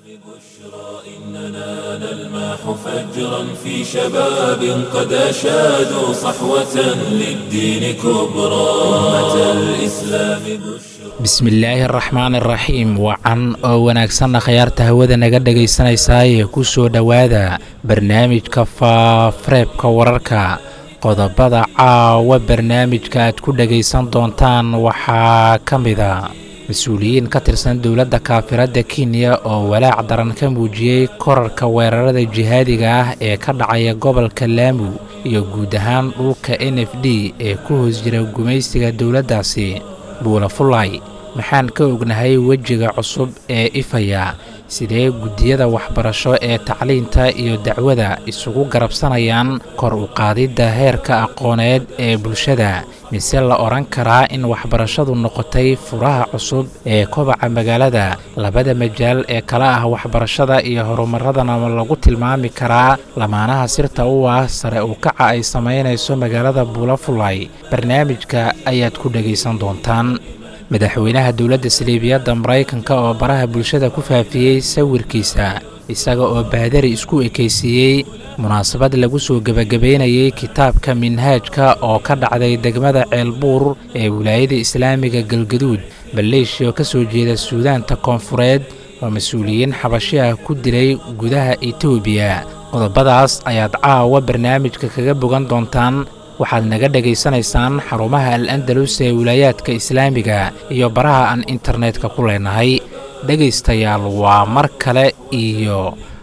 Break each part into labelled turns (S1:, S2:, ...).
S1: إننا نلمح فجرا في شباب قد أشادوا صحوة للدين كبرى أمة الإسلام بشرى
S2: bismillaahi araxmaan iraxiim wacan oo wanaagsanna khayaarta hawada naga dhegaysanaysaayee ku soo dhowaada barnaamijka faafareebka wararka qodobada caawa barnaamijka aad ku dhegaysan doontaan waxaa ka mida mas-uuliyiin ka tirsan dowladda kaafiradda kenya oo walaac daran ka muujiyey korarka weerarada jihaadiga ah ee ka dhacaya gobolka laamu iyo guud ahaan dhulka n f d ee ku hoos jira gumaysiga dowladdaasi buula fulay maxaan ka ognahay wejiga cusub ee ifaya sidee guddiyada waxbarasho ee tacliinta iyo dacwada isugu garabsanayaan kor u qaadidda heerka aqooneed ee bulshada mise la odhan karaa in waxbarashadu noqotay furaha cusub ee kobaca magaalada labada majaal ee kala ah waxbarashada iyo horumaradana lagu tilmaami karaa lamaanaha sirta u ah sare u kaca ay samaynayso magaalada buulafulay barnaamijka ayaad ku dhegaysan doontaan madaxweynaha dowladda saliibiyadda maraykanka oo baraha bulshada ku faafiyey sawirkiisa isaga oo baadari isku ekaysiiyey munaasabad lagu soo gebagabaynayey kitaabka minhaajka oo ka dhacday degmada ceelbuur ee wilaayada islaamiga galgaduud maleeshiya oo ka soo jeeda suudaanta koonfureed oo mas-uuliyiin xabashi ah ku dilay gudaha etoobiya qodobadaas ayaad caawa barnaamijka kaga bogan doontaan waxaad naga dhegaysanaysaan xarumaha al andalus ee wilaayaadka islaamiga iyo baraha aan internetka ku leenahay dhegaystayaal waa mar kale iyo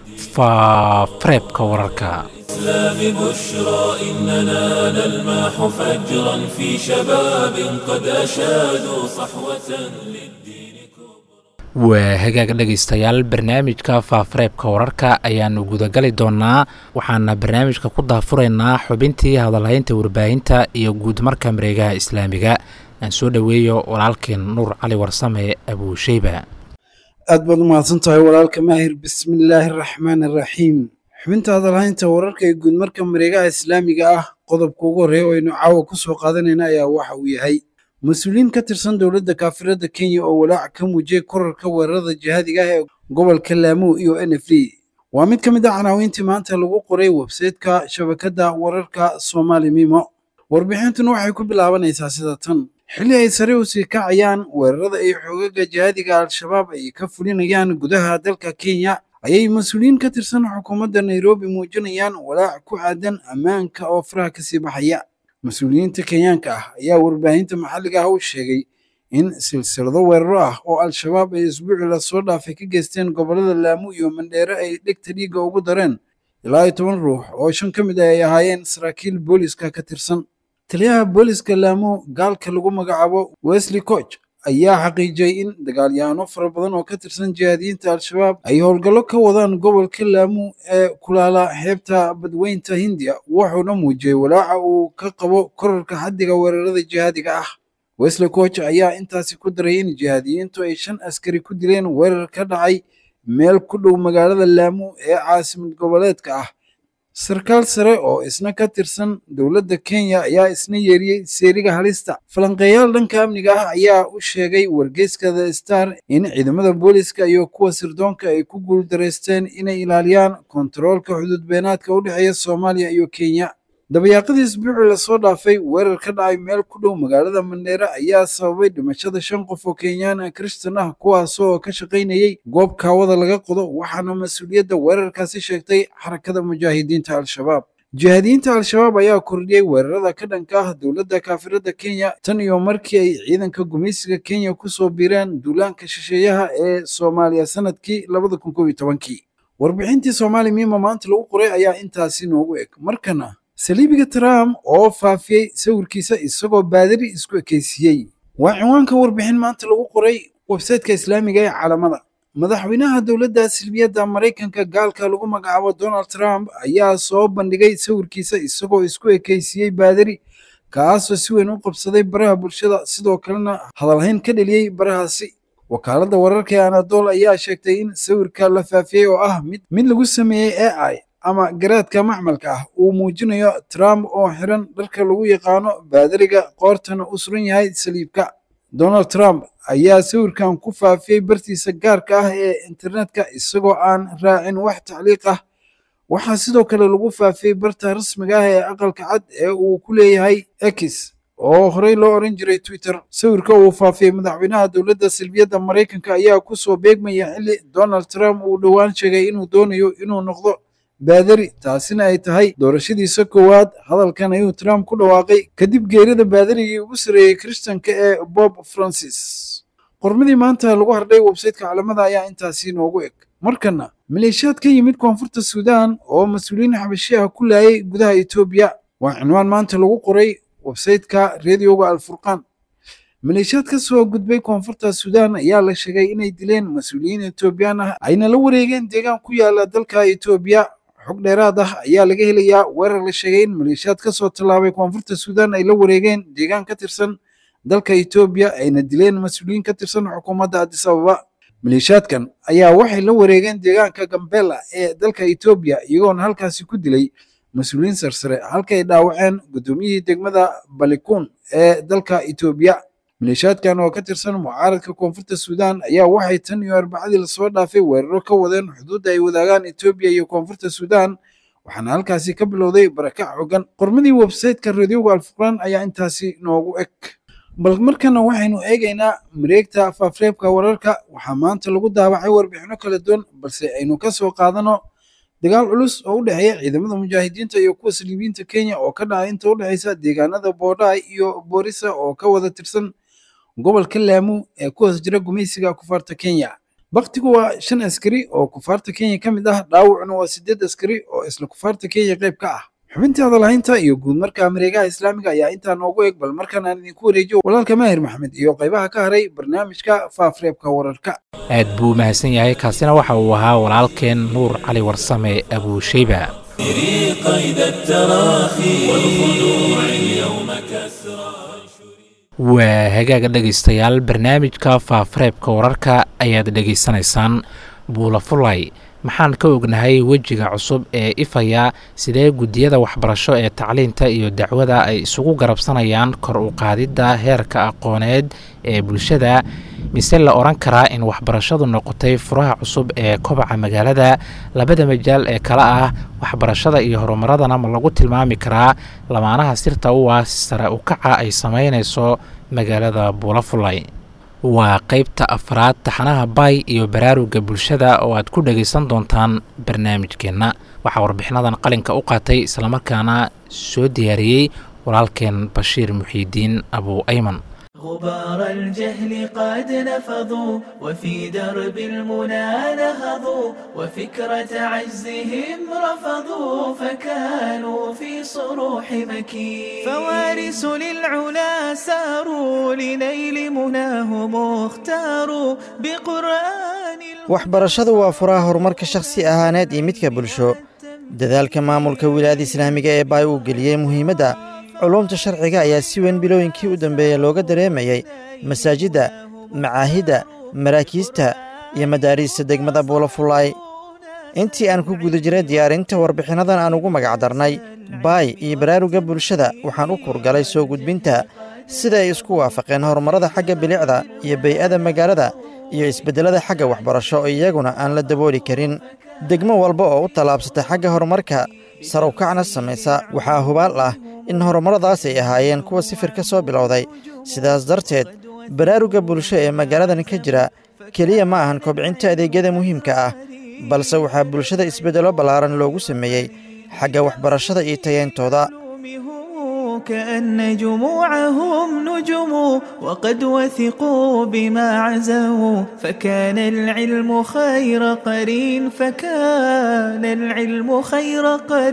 S2: faafareebka wararka
S1: الإسلام بشرى إننا نلمح فجرا في شباب قد أشادوا صحوة للدين كبرى
S2: waa hagaag dhegaystayaal barnaamijka faafareebka wararka ayaannu gudagali doonnaa waxaana barnaamijka ku daafuraynaa xubintii hadalhaynta warbaahinta iyo guudmarka mareegaha islaamiga aan soo dhoweeyo walaalkeen nuur cali warsame abuusheyba
S3: aad baad u mahadsan tahay walaalka maahir bismillaahi araxmaani araxiim xubinta hadalhaynta wararka ee guudmarka mareegaha islaamiga ah qodobka ugu horreeya oo aynu caawa ku soo qaadanayna ayaa waxa uu yahay mas-uuliyiin ka tirsan dowladda kaafiradda kenya oo walaac ka muujiyey korarka weerarada jihaadiga ah ee gobolka laamu iyo n f d waa mid ka mid ah canaawiintii maanta lagu qoray websayteka shabakadda wararka soomaali mimo warbixintuna waxay ku bilaabanaysaa sida tan xilli ay sare u sii kacayaan weerarada ay xoogaga jihaadiga al-shabaab ay ka fulinayaan gudaha dalka kenya ayay mas-uuliyiin ka tirsan xukuumadda nairobi muujinayaan walaac ku aadan ammaanka oo faraha kasii baxaya mas-uuliyiinta kenyaanka ah ayaa warbaahinta maxalliga ah u sheegay in silsilado weeraro ah oo al-shabaab ay isbuucii lasoo dhaafay ka geysteen gobollada laamu iyo mandheere ay dhegta dhiigga ugu dareen ilaa iyo toban ruux oo shan ka mid ah ay ahaayeen saraakiil booliska ka tirsan taliyaha booliska laamu gaalka lagu magacaabo wesley coch ayaa xaqiijiyey in dagaalyahanno fara badan oo ka tirsan jihaadiyiinta al-shabaab ay howlgallo ka wadaan gobolka laamu ee kulaala xeebta badweynta hindiya wuxuuna muujiyey walaaca uu ka qabo korarka xaddiga weerarada jihaadiga ah wesley coch ayaa intaasi ku daray in jihaadiyiintu ay shan askari ku dileen weerar ka dhacay meel ku dhow magaalada laamu ee caasimad goboleedka ah sarkaal sare oo isna ka tirsan dowladda kenya ayaa isna yeeriyey seeriga halista falanqeeyaal dhanka amniga ah ayaa u sheegay wargeyska the star in ciidamada booliska iyo kuwa sirdoonka ay ku guuldareysteen inay ilaaliyaan kontaroolka xuduud beenaadka u dhexeeya soomaaliya iyo kenya dabayaaqadii isbuucii lasoo dhaafay weerar ka dhacay meel ku dhow magaalada mandheere ayaa sababay dhimashada shan qof oo kenyaan kristan ah kuwaasoo ka shaqaynayey goob kaawada laga qodo waxaana mas-uuliyadda weerarkaasi sheegtay xarakada mujaahidiinta al-shabaab jihaadiyiinta al-shabaab ayaa kordhiyey weerarada ka dhanka ah dowladda kaafiradda kenya tan iyo markii ay ciidanka gumaysiga kenya kusoo biireen duulaanka shisheeyaha ee soomaaliya sanadkii labada kun kob iyo tobankii warbixintii soomaali miima maanta lagu qoray ayaa intaasi noogu eg markana saliibiga trump oo faafiyey sawirkiisa isagoo baadari isku ekeysiiyey waa cinwaanka warbixin maanta lagu qoray websayteka islaamiga ee caalamada madaxweynaha dowladda silbiyadda maraykanka gaalka lagu magacaabo donald trump ayaa soo bandhigay sawirkiisa isagoo isku ekeysiiyey baadari kaasoo si weyn u qabsaday baraha bulshada sidoo kalena hadalhayn ka dheliyey barahaasi wakaaladda wararka ee anadol ayaa sheegtay in sawirka la faafiyey oo ah mid mid lagu sameeyey a i ama garaadka macmalka ah uu muujinayo trump oo xiran dharka lagu yaqaano baadariga qoortana u suran yahay saliibka donald trump ayaa sawirkan ku faafiyey bartiisa gaarka ah ee internetka isagoo aan raacin wax tacliiq ah waxaa sidoo kale lagu faafiyey barta rasmiga ah ee aqalka cad ee uu ku leeyahay x oo horey loo oran jiray twitter sawirka uu faafiyey madaxweynaha dowladda salbiyadda maraykanka ayaa kusoo beegmaya xilli donald trump uu dhowaan sheegay inuu doonayo inuu noqdo baadari taasina ay tahay doorashadiisa koowaad hadalkan ayuu trump ku dhawaaqay kadib geerida baadarigii ugu sarreeyey kristanka ee bob francis qormadii maanta lagu hardhay websayteka calamada ayaa intaasi noogu eg markana maleeshiyaad ka yimid koonfurta suudaan oo mas-uuliyiin xabashi ah ku laayay gudaha etoobiya waa cinwaan maanta lagu qoray websayteka reediyoga alfurqaan maleeshiyaad ka soo gudbay koonfurta suudaan ayaa la sheegay inay dileen mas-uuliyiin etoobiyaan ah ayna la wareegeen deegaan ku yaala dalka etoobiya xog dheeraad ah ayaa laga helayaa weerar la sheegay in maleeshiyaad ka soo tallaabay koonfurta suudaan ay la wareegeen deegaan ka tirsan dalka etoobiya ayna dileen mas-uuliyiin ka tirsan xukuumadda addis ababa maleeshiyaadkan ayaa waxay la wareegeen deegaanka gambela ee dalka etoobiya iyagoona halkaasi ku dilay mas-uuliyiin sarsare halkay dhaawaceen guddoomiyihii degmada balikuun ee dalka etoobiya maleeshiyaadkan oo ka tirsan mucaaradka koonfurta suudaan ayaa waxay tan iyo arbacadii lasoo dhaafay weeraro ka wadeen xuduudda ay wadaagaan etoobiya iyo koonfurta suudaan waxaana halkaasi ka bilowday barakac xogan qormadii websayteka radioga alfurqaan ayaa intaasi noogu eg bal markana waxaynu eegaynaa mareegta faafreebka wararka waxaa maanta lagu daawacay warbixino kala duwan balse aynu ka soo qaadano dagaal culus oo u dhexeeya ciidamada mujaahidiinta iyo kuwa saliibiyiinta kenya oo ka dhacay inta u dhexeysa deegaanada boodhaay iyo boorisa oo ka wada tirsan gobolka laamu ee ku hoos jira gumaysiga kufaarta kenya baktigu waa shan askari oo kufaarta kenya ka mid ah dhaawacuna waa sideed askari oo isla kufaarta kenya qayb ka ah xubintii hadalhaynta iyo guud markaa mareegaha islaamiga ayaa intaa noogu eg bal markaan aan idinku wareejiyo walaalka maahir maxamed iyo qaybaha ka haray barnaamijka faafreebka wararka
S2: aad buu u mahadsan yahay kaasina waxa uu ahaa walaalkeen nuur cali warsame abuushayba
S1: سري قيد التراخي والخلوع اليوم كسرى
S2: waa hagaaga dhegaystayaal barnaamijka faafareebka wararka ayaad dhegaysanaysaan buula fulay maxaan ka ognahay wejiga cusub ee ifaya sidee guddiyada waxbarasho ee tacliinta iyo dacwada ay isugu garabsanayaan kor u qaadidda heerka aqooneed ee bulshada mise la odhan karaa in waxbarashadu noqotay furaha cusub ee kobaca magaalada labada majaal ee kale ah waxbarashada iyo horumaradana ma lagu tilmaami karaa lamaanaha sirta u ah sare u kaca ay samaynayso magaalada buulafulay waa qeybta afraad taxanaha bay iyo baraaruga bulshada oo aad ku dhagaysan doontaan barnaamijkeenna waxaa warbixinadan qalinka u qaatay islamarkaana soo diyaariyey walaalkeen bashiir muxiidiin abu ayman
S4: غبار الجهل قد نفضوا وفي درب المنى نهضوا وفكرة عجزهم رفضوا فكانوا في صروح مكين فوارث للعلا ساروا لنيل مناهم اختاروا بقرآن
S5: waxbarashadu waa furaha horumarka shakhsi ahaaneed iyo midka bulsho dadaalka maamulka wilaayada islaamiga ee baay uu geliyey muhiimadda culuumta sharciga ayaa si weyn bilooyinkii u dambeeya looga dareemayey masaajidda macaahidda maraakiista iyo madaariista degmada buulafulaay intii aan ku guda jiray diyaarinta warbixinnadan aan ugu magacdarnay baay iyo baraaruga bulshada waxaan u kurgalay soo gudbinta sida ay isku waafaqeen horumarrada xagga bilicda iyo bay'ada magaalada iyo isbeddelada xagga waxbarasho oo iyaguna aan la dabooli karin degmo walba oo u tallaabsata xagga horumarka sarowkacna samaysa waxaa hubaal ah in horumarradaas ay ahaayeen kuwa sifir ka soo bilowday sidaas darteed baraaruga bulsho ee magaaladan ka jira keliya ma ahan kobcinta adeegyada muhiimka ah balse waxaa bulshada isbeddello ballaaran loogu sameeyey xagga waxbarashada iyo tayeyntooda
S4: هم كأن جموعهم نجم وقد وثقوا بما عزموا فكان العلم خير قرين فكان العلم خير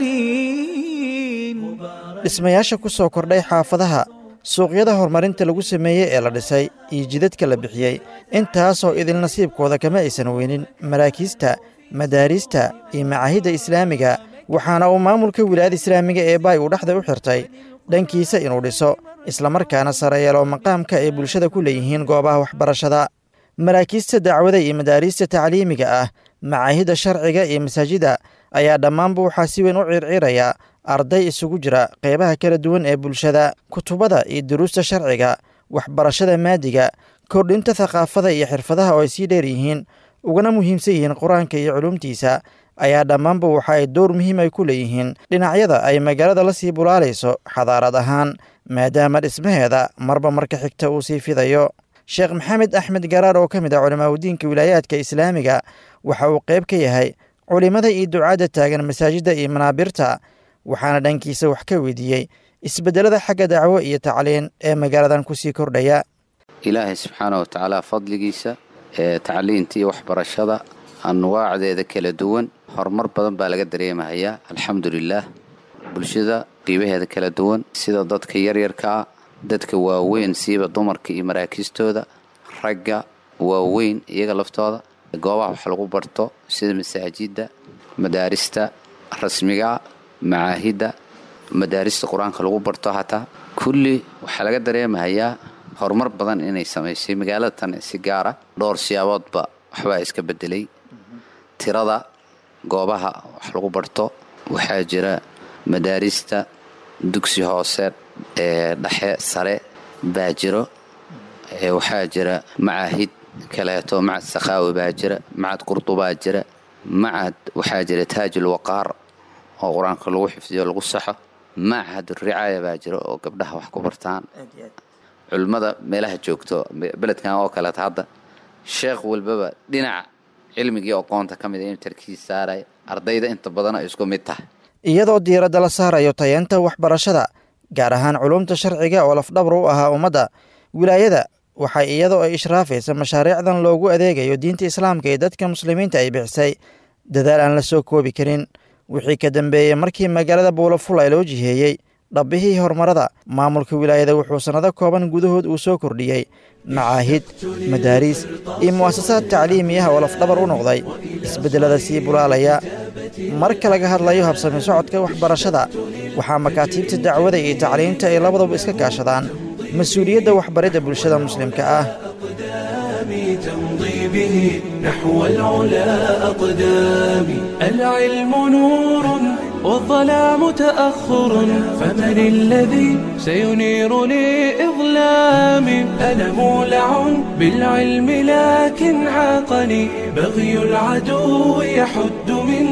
S4: قرين
S5: dhismayaasha ku soo kordhay xaafadaha suuqyada horumarinta lagu sameeyey ee la dhisay iyo jidadka la bixiyey intaasoo idil nasiibkooda kama aysan weynin maraakiista madaariista iyo macaahidda islaamiga waxaana uu maamulka wilaayada islaamiga ee baay uu dhexda u xirtay dhankiisa inuu dhiso islamarkaana sare yeelo maqaamka ay bulshada ku leeyihiin goobaha waxbarashada maraakiista dacwada iyo madaariista tacliimiga ah macaahidda sharciga iyo masaajidda ayaa dhammaanba waxaa si weyn u circiraya arday isugu jira qeybaha kala duwan ee bulshada kutubada iyo duruusta sharciga waxbarashada maadiga kordhinta thaqaafada iyo xirfadaha oo ay sii dheer yihiin ugana muhiimsan yihiin qur-aanka iyo culuumtiisa ayaa dhammaanba waxa ay door muhiim ay ku leeyihiin dhinacyada ay magaalada la sii bulaalayso xadaarad ahaan maadaama dhismaheeda marba marka xigta uu sii fidayo sheekh maxamed axmed garaar oo ka mid ah culamaauddiinka wilaayaadka islaamiga waxa uu qayb ka yahay culimmada iyo ducaadda taagan masaajidda iyo manaabirta waxaana dhankiisa wax ka weydiiyey isbeddelada xagga dacwo iyo tacliin ee magaaladan kusii kordhaya
S6: ilaahay subxaana wa tacaala fadligiisa ee tacliinta iyo waxbarashada anwaacdeeda kala duwan horumar badan baa laga dareemahayaa alxamdulilaah bulshada qiibaheeda kala duwan sida dadka yaryarkaa dadka waaweyn siiba dumarka iyo maraakiistooda ragga waaweyn iyaga laftooda goobaha wax lagu barto sida masaajidda madaarista rasmiga macaahidda madaarista qur-aanka lagu barto hataa kulli waxaa laga dareemahayaa horumar badan inay samaysay magaalada tan si gaara dhowr siyaaboodba waxbaa iska bedelay tirada goobaha wax lagu barto waxaa jira madaarista dugsi hoose ee dhexe sare baa jiro waxaa jira macaahid kaleeto macad sakhaawi baa jira macad qurdubaa jira macad waxaa jira taajul waqaar oo qur-aanka lagu xifdiyo lagu saxo macahad ricaaya baa jira oo gabdhaha wax ku bartaan culimmada meelaha joogto beledkan oo kaleeta hadda sheekh walbaba dhinaca cilmigii aqoonta ka mid a inuu tarkiis saaraya ardayda inta badan ay isku mid tahay
S5: iyadoo diiradda la saarayo tayeenta waxbarashada gaar ahaan culumta sharciga oo lafdhabar u ahaa ummadda wilaayada waxay iyadoo ay ishraafaysa mashaariicdan loogu adeegayo diinta islaamka ee dadka muslimiinta ay bixisay dadaal aan la soo koobi karin wixii ka dambeeyey markii magaalada buulafulay loo jiheeyey dhabbihii horumarada maamulka wilaayada wuxuu sannado kooban gudahood uu soo kordhiyey macaahid madaariis iyo mu'asasaad tacliimiyaha oo lafdhabar u noqday isbeddelada sii bulaalaya marka laga hadlayo habsami socodka waxbarashada waxaa makaatiibta dacwada iyo tacliinta ay labaduba iska kaashadaan mas-uuliyadda waxbaridda bulshada muslimka ah
S1: تمضي به نحو العلا أقدامي العلم نور والظلام تأخر فمن الذي سينير لي إظلامي أنا مولع بالعلم لكن عاقني بغي العدو يحد من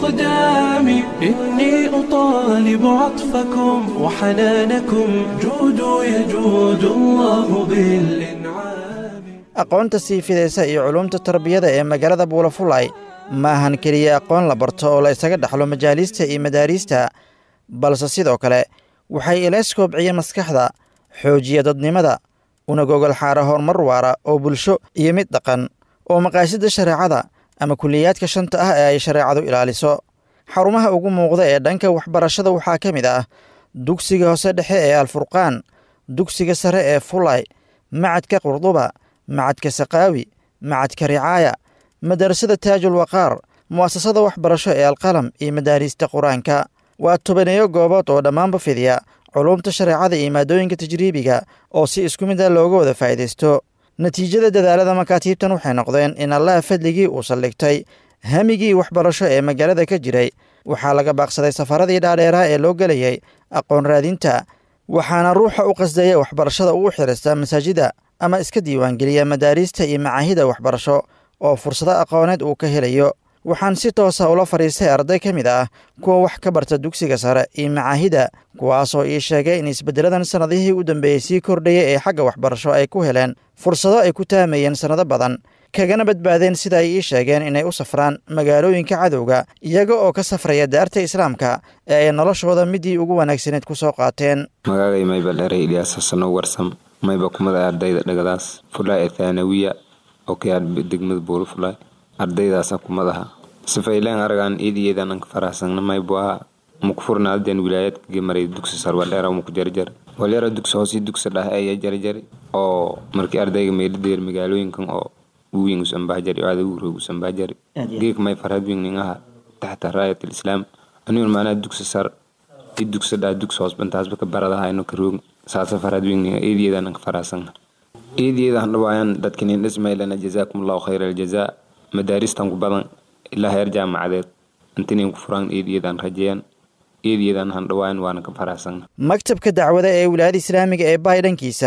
S1: إقدامي إني أطالب عطفكم وحنانكم جودوا يجود الله بالإنعام
S5: aqoonta sii fidaysa iyo culumta tarbiyada ee magaalada buulafulay ma ahan keliya aqoon la barto oo la isaga dhexlo majaaliista iyo madaariista balse sidoo kale waxay ilays koobciya maskaxda xoojiya dadnimada una gogol xaara horumar waara oo bulsho iyo mid dhaqan oo maqaasida shareecada ama kuliyaadka shanta ah ee ay shareecadu ilaaliso xarumaha ugu muuqda ee dhanka waxbarashada waxaa ka mid ah dugsiga hoose dhexe ee alfurqaan dugsiga sare ee fulay macadka qurduba macadka sakaawi macadka ricaaya madarasada taajul waqaar mu'asasada waxbarasho ee alqalam iyo madaariista qur-aanka waa tobaneeyo goobood oo dhammaanba fidiya culumta shareecada iyo maadooyinka tajriibiga oo si isku mid a looga wada faa'iidaysto natiijada dadaalada makaatiibtan waxay noqdeen in allaha fadligii uu saldhigtay hamigii waxbarasho ee magaalada ka jiray waxaa laga baaqsaday safaradii dhaadheeraha ee loo gelayay aqoon raadinta waxaana ruuxa u qasdaya waxbarashada uu xirista masaajida ama iska diiwaangeliya madaariista iyo macaahida waxbarasho oo fursado aqooneed uu ka helayo waxaan si toosa ula fadhiistay arday ka mid ah kuwa wax ka barta dugsiga sare iyo macaahida kuwaasoo ii sheegay in isbeddeladan sannadihii u dambeeyey sii kordhaya ee xagga waxbarasho ay ku heleen fursado ay ku taamayeen sannado badan kagana badbaadeen sida ay ii sheegeen inay u safraan magaalooyinka cadowga iyaga oo ka safraya daarta islaamka ee ay noloshooda midii ugu wanaagsaneed ku soo qaateen
S7: magacay mayba dheray ilyaasasano warsam mayba kumada ardayda dhagadaas fulaa ee thaanawiya oo kayaa degmada buulu fulay ardaydaasa kumadaha sifayleen aragaan iidiyeedan anka faraxsangna maybu aha muku furnaalden wilaayadka gemaray dugsi sar waldheera muku jarjar walyara dugsi hoosii dugsi dhah aya jarjari oo markii ardayga meelideer magaalooyinkan oo uwiin usambahjari aada uroog usambahjari geek may farhad wingning aha taxta raayat alislaam anigun maanaa dugsi sar i dugsi dhaa dugsi hoos bantaasba ka baradahayno karoog saasa farhad wingning eediyeedan anka faraxsangna eediyeedan dhawaayan dadkinin dhismaylana jazaakum allahu khayra aljazaa madaaristan ku badan ilaa heer jaamacadeed intinin ku furaan eediyeedan rajeeyan eediyeedan handhawaayan waana ka faraxsangna
S5: maktabka dacwada ee wilaayada islaamiga ee baay dhankiisa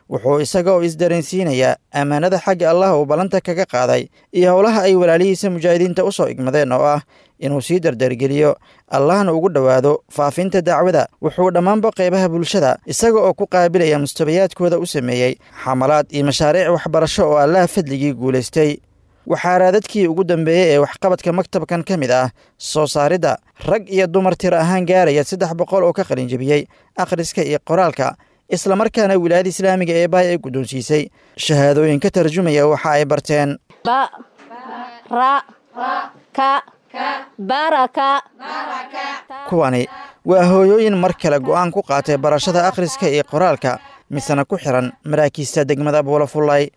S5: wuxuu isaga oo isdareensiinayaa ammaanada xagga allah uu ballanta kaga qaaday iyo howlaha ay walaalihiisa mujaahidiinta u soo igmadeen oo ah inuu sii dardargeliyo allahna ugu dhowaado faafinta dacwada wuxuu dhammaanba qaybaha bulshada isaga oo ku qaabilaya mustabayaadkooda u sameeyey xamalaad iyo mashaariic waxbarasho oo allaha fadligii guulaystay waxaa raadadkii ugu dambeeyey ee waxqabadka maktabkan ka mid ah soo saaridda rag iyo dumar tiro ahaan gaaraya saddex boqol oo ka qalinjebiyey akhriska iyo qoraalka islamarkaana wilaayada islaamiga ee baay ay guddoonsiisay shahaadooyin ka tarjumaya waxa ay barteen kuwani waa hooyooyin mar kale go'aan ku qaatay barashada akhriska iyo qoraalka misena ku xihan maraakiista degmada buulafullay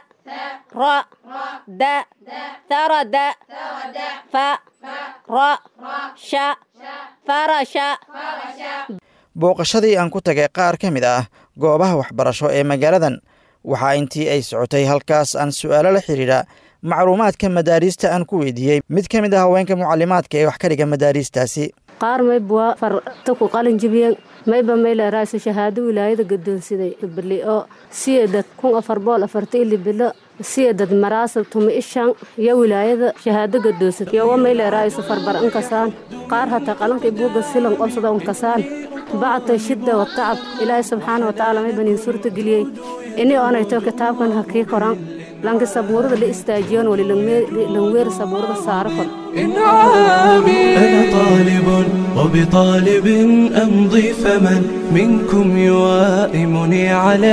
S5: booqashadii aan ku tagay qaar ka mid ah goobaha waxbarasho ee magaaladan waxaa intii ay socotay halkaas aan su'aalo la xidhiidha macluumaadka madaariista aan ku weydiiyey mid ka mid ah haweenka mucalimaadka ee wax ka dhiga madaariistaasi
S8: qaar mayba farta ku qalin jibiyeen mayba mayleeraayso shahaado wilaayada gadoonsiday bili oo siyeedad kun afar bool afarta ili bilo siyeedad maraasa tuma ishan iyo wilaayada shahaado gadoonsad yowa mayleeraayso farbar inkasaan qaar hataa qalanka buuga silan qobsada unkasaan bacta shidda watacab ilaahay subxaana watacaala may baniin suurta geliyey ini oonayto kitaabkan hakii koran lanki sabuurada la istaajiyoon wali langweer sabuurada saaro kor
S1: أنا طالب وبطالب أمضي فمن منكم يوائمني على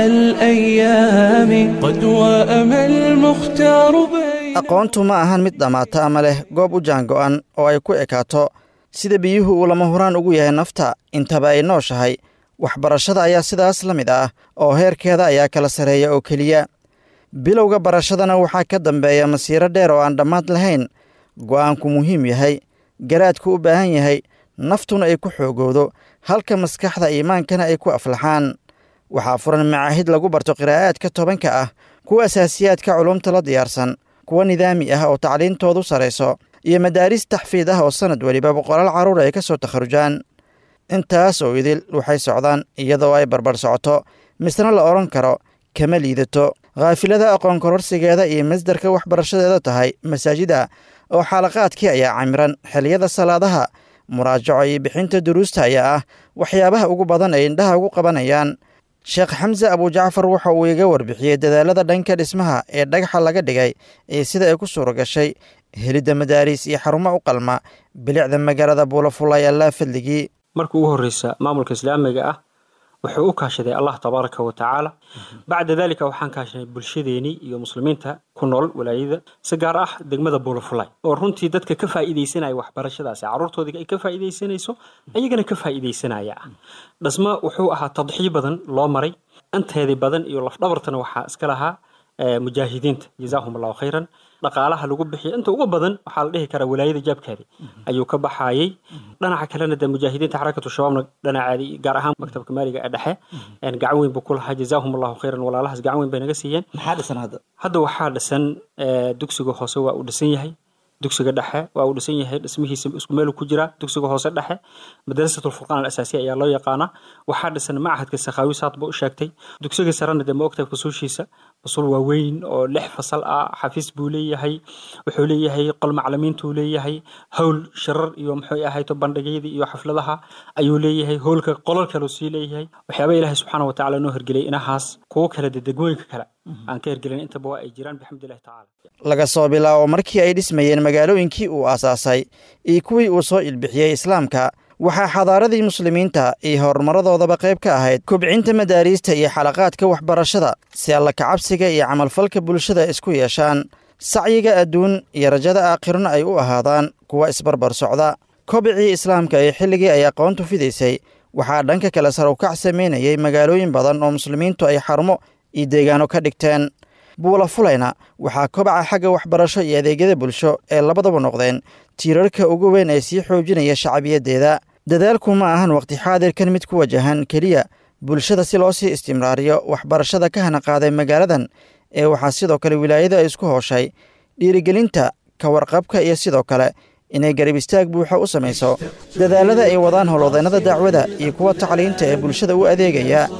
S1: الأيام قد وأم المختار بين
S5: aqoontu ma ahan mid dhammaata ama leh goob u jaango'an oo ay ku ekaato sida biyuhu uu lama huraan ugu yahay nafta intaba ay nooshahay waxbarashada ayaa sidaas la mid ah oo heerkeeda ayaa kala sarreeya oo keliya bilowga barashadana waxaa ka dambeeya masiiro dheer oo aan dhammaad lahayn go'aanku muhiim yahay garaadku u baahan yahay naftuna ay ku xoogowdo halka maskaxda iimaankana ay ku aflaxaan waxaa furan macaahid lagu barto qiraa'aadka tobanka ah kuwa asaasiyaadka culumta la diyaarsan kuwa nidaami ah oo tacliintoodu sarayso iyo madaaris taxfiid ah oo sannad weliba boqolaal carruur ay ka soo takharujaan intaas oo idil waxay socdaan iyadoo ay barbar socoto misna la odhan karo kama liidato khaafilada aqoon kororsigeeda iyo masdarka waxbarashadeeda tahay masaajida oo xaalaqaadkii ayaa camiran xiliyada salaadaha muraajaco iyo bixinta duruusta ayaa ah waxyaabaha ugu badan ay indhaha ugu qabanayaan sheekh xamse abujacfar waxa uu iga warbixiyey dadaalada dhanka dhismaha ee dhagaxa laga dhigay iyo sida ay ku suura gashay helidda madaariis iyo xarumo u qalma bilicda magaalada buulafulay allaa fadligii
S9: markii ugu horreysa maamulka islaamiga ah wuxuu u kaashaday allah tabaaraka wa tacaala bacda daalika waxaan kaashanay bulshadeenii iyo muslimiinta ku nool walaayada si gaar ah degmada buulafulay oo runtii dadka ka faa'iidaysanaya waxbarashadaasi carruurtoodii ay ka faa'iidaysanayso ayagana ka faa'iidaysanaya ah dhismo wuxuu ahaa tadxiyo badan loo maray anteedii badan iyo lafdhabartana waxaa iska lahaa mujaahidiinta jazaahum allahu khayran dhaqaalaha lagu bixiya inta ugu badan waxaa la dhihi karaa walaayada jaabkeedi ayuu ka baxayey dhinaca kalena dee mujaahidiinta xarakatu shabaabna dhinaceedi gaar ahaan maktabka maaliga ee dhexe gacan weyn buu ku lahaa jazaahum allahu khayran walaalahaas gacan weyn bay naga siiyeen
S5: maxaa dhisan hadda
S9: hadda waxaa dhisan dugsiga hoose waa uu dhisan yahay dugsiga dhexe waa uu dhisan yahay dhismihiisa isku meel ku jira dugsiga hoose dhexe madrasat lfurqaan alasaasiya ayaa loo yaqaanaa waxaa dhisan machadka sakhaawi saad ba u sheegtay dugsiga sarena dee ma ogtahay fasuushiisa fasul waaweyn oo lix fasal ah xafiis buu leeyahay wuxuu leeyahay qol maclimiintuu leeyahay howl shirar iyo muxuu ahayto bandhigyadii iyo xafladaha ayuu leeyahay howlka qolal kaleu sii leeyahay waxyaaba ilaahay subxaana watacaala noo hergeliyay inahaas kuwo kale dee degmooyinka kale aan ka hergelin intaba waa ay jiraan bixamdillahi tacaala
S5: laga soo bilaabo markii ay dhismayeen magaalooyinkii uu aasaasay iyo kuwii uu soo ilbixiyey islaamka waxaa xadaaradii muslimiinta iyo horumarradoodaba qayb ka ahayd kobcinta madaariista iyo xalaqaadka waxbarashada si alla kacabsiga iyo camalfalka bulshada isku yeeshaan sacyiga adduun iyo rajada aakhirna ay u ahaadaan kuwa isbarbar socda kobicii islaamka ee xilligii ay aqoontu fidaysay waxaa dhanka kale sarukac samaynayay magaalooyin badan oo muslimiintu ay xarumo iyo deegaano ka dhigteen buula fulayna waxaa kobaca xagga waxbarasho iyo adeegyada bulsho ee labadaba noqdeen tiirarka ugu weyn ee sii xoojinaya shacbiyaddeeda dadaalku ma ahan waqti xaadirkan mid ku wajahan keliya bulshada si loo sii istimraariyo waxbarashada ka hana qaaday magaaladan ee waxaa sidoo kale wilaayada ay isku hooshay dhiirigelinta ka warqabka iyo sidoo kale inay garab istaag buuxa u samayso dadaalada ay wadaan howlwadeennada dacwada iyo kuwa tacliinta ee bulshada u adeegaya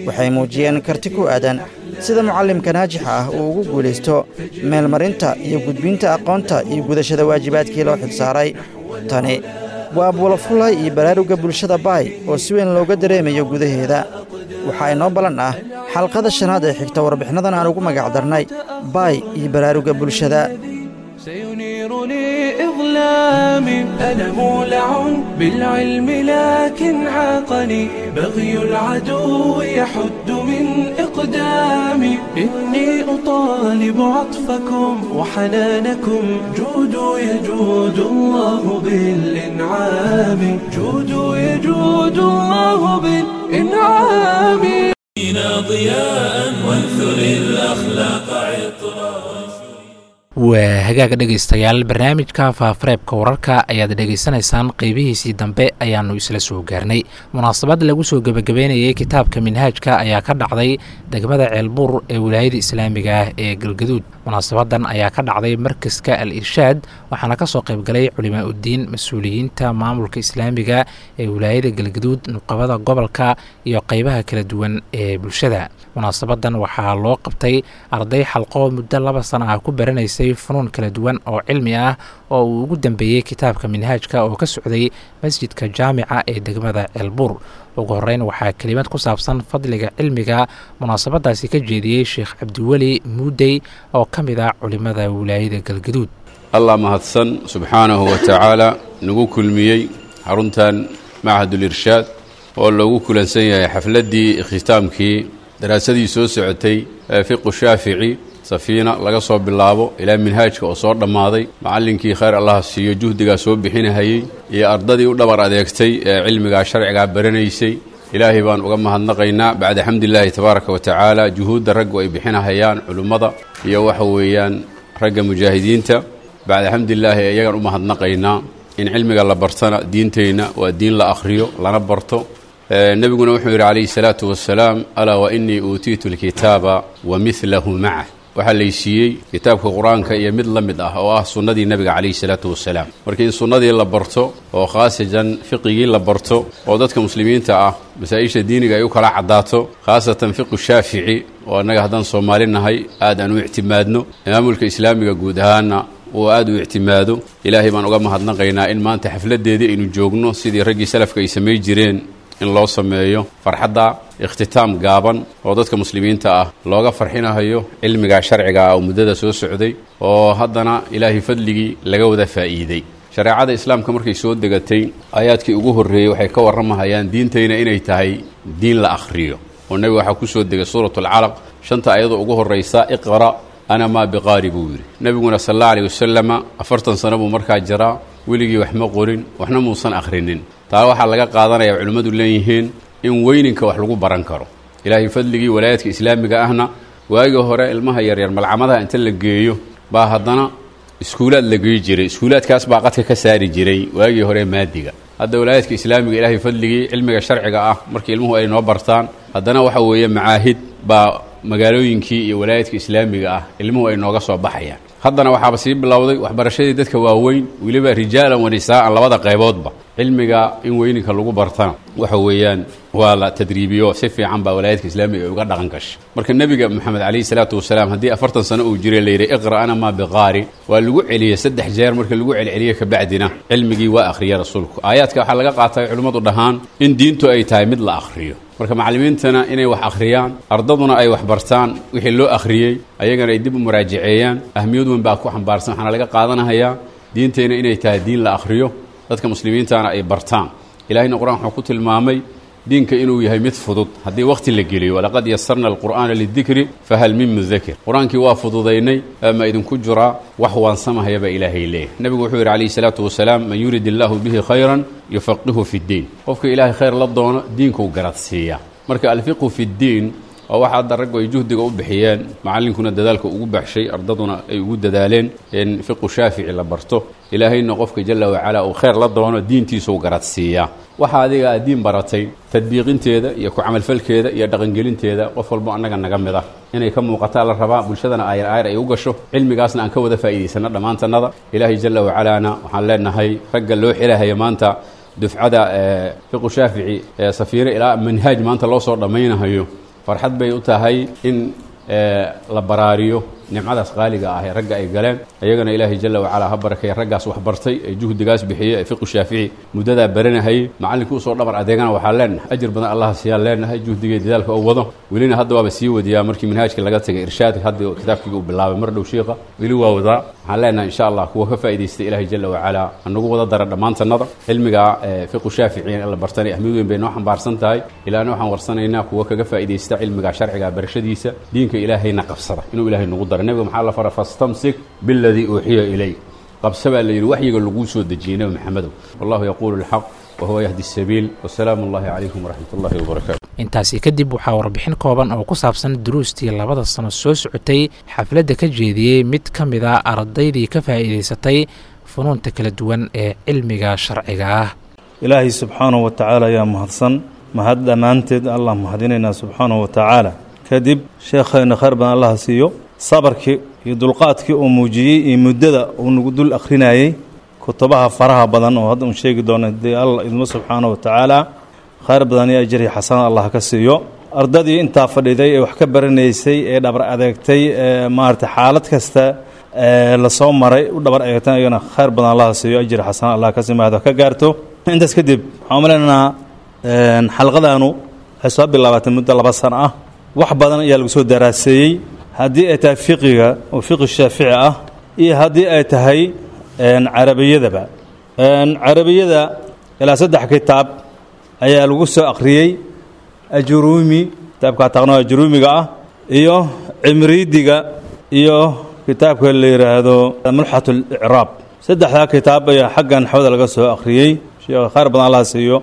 S5: waxay muujiyeen karti ku aadan sida mucallimka naajixa ah uu ugu guulaysto meelmarinta iyo gudbinta aqoonta iyo gudashada waajibaadkii loo xilsaaray tani waa buulafulay iyo baraarugga bulshada baay oo si weyn looga dareemayo gudaheeda waxaa inoo ballan ah xalqada shanaad ee xigta warbixinnadan aan ugu magac darnay baay iyo baraarugga bulshada
S1: سينيرني إظلامي أنا مولع بالعلم لكن عاقني بغي العدو يحد من إقدامي إني أطالب عطفكم وحنانكم جودوا يجود الله بالإنعام جودوا يجود الله بالإنعام
S10: ضياء وانثر الأخلاق عطرا
S2: waa hagaaga dhegaystayaal barnaamijka faafareebka wararka ayaad dhegaysanaysaan qeybihiisii dambe ayaannu isla soo gaarnay munaasabad lagu soo gebagabeynayay kitaabka minhaajka ayaa ka dhacday degmada ceelbuur ee wilaayada islaamiga ah ee galgaduud munaasabadan ayaa ka dhacday markaska al irshaad waxaana ka soo qaybgalay culimaa uddiin mas-uuliyiinta maamulka islaamiga ee wilaayada galgaduud nuqabada gobolka iyo qeybaha kala duwan ee bulshada munaasabadan waxaa loo qabtay arday xalqoo muddo laba sana ah ku baranaysay funuun kala duwan oo cilmi ah oo uu ugu dambeeyey kitaabka minhaajka oo ka socday masjidka jaamica ee degmada ceelbuur ugu horeyn waxaa kelimad ku saabsan fadliga cilmiga munaasabadaasi ka jeediyey sheekh cabdiweli muudey oo ka mid ah culimada wilaayada galgaduud
S11: allah mahadsan subxaanahu wa tacaala nagu kulmiyey xaruntan machadul irshaad oo loogu kulansan yahay xafladdii ikhtiitaamkii daraasadii soo socotay ee fiqu shaafici safiina laga soo bilaabo ilaa minhaajka oo soo dhammaaday macallinkii khayr allaha siiyo juhdigaa soo bixinahayey iyo ardadii u dhabar adeegtay ee cilmigaa sharcigaa baranaysay ilaahay baan uga mahadnaqaynaa bacda xamdilaahi tabaaraka wa tacaala juhuudda raggu ay bixinahayaan culimmada iyo waxa weeyaan ragga mujaahidiinta bacda xamdilaahi iyagaan u mahadnaqaynaa in cilmiga la bartana diintayna waa diin la akhriyo lana barto nebiguna wuxuu yidhi calayhi salaatu wasalaam alaa wa innii uutiitu alkitaaba wa midlahu macah waxaa laysiiyey kitaabka qur-aanka iyo mid la mid ah oo ah sunnadii nebiga calayhi salaatu wasalaam marka in sunnadii la barto oo khaasatan fiqigii la barto oo dadka muslimiinta ah masaa-isha diiniga ay u kala caddaato khaasatan fiqu shaafici oo annaga haddaan soomaali nahay aad aan u ictimaadno maamulka islaamiga guud ahaana uu aad u ictimaado ilaahay baan uga mahadnaqaynaa in maanta xafladdeedii aynu joogno sidii raggii salafka ay samay jireen in loo sameeyo farxadda ikhtitaam gaaban oo dadka muslimiinta ah looga farxinahayo cilmigaa sharciga ah oo muddada soo socday oo haddana ilaahay fadligii laga wada faa'iiday shareecada islaamka markay soo degatay aayaadkii ugu horreeyey waxay ka warramahayaan diintayna inay tahay diin la akhriyo oo nebiga waxaa ku soo degay suuratulcalaq shanta ayadoo ugu horraysa iqra' ana maa biqaari buu yidhi nebiguna sal alla aleyh wasalama afartan sano buu markaa jiraa weligii wax ma qorin waxna muusan akhrinin taa waxaa laga qaadanaya culimmadu leeyihiin in weyninka wax lagu baran karo ilaahay fadligii walaayaadka islaamiga ahna waagii hore ilmaha yaryar malcamadaha inta la geeyo baa haddana iskuulaad la geey jiray iskuulaadkaas baa qadka ka saari jiray waagii hore maadiga hadda walaayaadka islaamiga ilaahay fadligii cilmiga sharciga ah markii ilmuhu ay noo bartaan haddana waxa weeye macaahid baa magaalooyinkii iyo walaayaadka islaamiga ah ilmuhu ay nooga soo baxayaan haddana waxaaba sii bilowday waxbarashadii dadka waaweyn weliba rijaalan wa nisaa'an labada qayboodba cilmiga in weyninka lagu bartana waxa weeyaan waa la tadriibiyo si fiican baa walaayaadka islaamiga ay uga dhaqan gashay marka nebiga moxamed calayhi salaatu wasalaam haddii afartan sano uu jiray layidhi iqra' ana maa biqaari waa lagu celiyey saddex jeer marka lagu celceliyey kabacdina cilmigii waa akhriyay rasuulku aayaadka waxaa laga qaatay culimmadu dhahaan in diintu ay tahay mid la akhriyo marka macallimiintana inay wax akhriyaan ardaduna ay wax bartaan wixii loo akhriyey ayagana ay dib u muraajaceeyaan ahmiyad weyn baa ku xambaarsan waxaana laga qaadanahayaa diintayna inay tahay diin la akhriyo dadka muslimiintana ay bartaan ilahayna qur-aan wuxuu ku tilmaamay diinka inuu yahay mid fudud haddii wakhti la geliyo walaqad yasarna alqur'aana lidikri fahal min mudakir qur-aankii waa fududaynay ama idinku jiraa wax waansamahaya baa ilaahay leeyahy nebigu wuxuu yidhi calayhi salaatu wasalaam man yurid illaahu bihi khayran yufaqihu fi ddiin qofka ilaahay khayr la doono diinkuu garadsiiyaa marka alfiqhu fi ddiin waa waxa hadda raggu ay juhdiga u bixiyeen macallinkuna dadaalka ugu baxshay ardaduna ay ugu dadaaleen in fiqu shaafici la barto ilaahayna qofka jalla wacalaa uu khayr la doono diintiisuu garadsiiyaa waxa adiga aad diin baratay tadbiiqinteeda iyo ku camalfalkeeda iyo dhaqangelinteeda qof walbo annaga naga mid ah inay ka muuqataa la rabaa bulshadana aayar aayar ay u gasho cilmigaasna aan ka wada faa'iidaysanno dhammaantannada ilaahay jalla wacalaana waxaan leenahay ragga loo xilahaya maanta dufcada fiqu shaafici ee safiire ilaa manhaaj maanta loo soo dhammaynahayo farxad bay u tahay in la baraariyo nimcadaas qaaliga ah ee ragga ay galeen iyagana ilaahay jalla wacalaa ha barakeeya raggaas wax bartay ee juhdigaas bixiyey ee fiqu shaafici muddadaa baranahayey macallinkii usoo dhabar adeegana waxaa leenahay ajir badan allaha siyaa leenahay juhdiga iyo dadaalka uu wado welina hadda waaba sii wadiyaa markii manhaajka laga tagay irshaadka hadda kitaabkiga uu bilaabay mar dhow shiiqa weli waa wadaa waxaan leenahay insha allah kuwa ka faa'idaystay ilaahay jalla wacalaa hanagu wada dara dhammaantannada cilmiga fiqu shaafici in la bartanay ahmid weyn bay noo xambaarsan tahay ilaana waxaan warsanaynaa kuwa kaga faa'iidaysta cilmiga sharciga barashadiisa diinka ilaahayna qabsada inuu ilaahay nagu dara nebiga maxaa la fara fastamsik biladii uuxiya ilayk qabse baa la yidhi waxyiga laguu soo dejiyey nebi maxamedow wallahu yaquulu alxaq wahuwa yahdi sabiil wasalaamu allahi calaykum waraxmat ullahi wabarakaatu
S2: intaasi kadib waxaa warbixin kooban oo ku saabsan duruustii labada sano soo socotay xafladda ka jeediyey mid ka mid a ardaydii ka faa'iidaysatay funuunta kala duwan ee cilmiga sharciga ah
S12: ilaahay subxaanahu wa tacaala ayaa mahadsan mahad dhammaanteed allah mahadinaynaa subxaanahu wa tacaala kadib sheekhayna khayr badan allaha siiyo sabarkii iyo dulqaadkii uu muujiyey iyo muddada uu nagu dul akhrinayey kutubaha faraha badan oo hadda uun sheegi doono dee alla idmo subxaana wa tacaala khayr badan iyo ajri xasanad allah ka siiyo ardadii intaa fadhiday ee wax ka baranaysay ee dhabar adeegtay ee maarata xaalad kasta lasoo maray u dhabar adeegtay iyagana khayr badan allah siiyo ajri xasanad allah ka simaado ka gaarto intaas kadib waxaan umaleynaa xalqadaanu waxay soo bilaabatay muddo laba sano ah wax badan ayaa lagu soo daraaseeyey haddii ay tahay fiqiga oo fiqi shaafici ah iyo haddii ay tahay carabiyadaba carabiyada ilaa saddex kitaab ayaa lagu soo akhriyey ajuruumi kitaabka taqno ajuruumiga ah iyo cimriidiga iyo kitaabka la yidhaahdo mulxat اlicraab saddexdaa kitaab ayaa xaggan xawda laga soo akhriyey sheekh khayr badan allah siiyo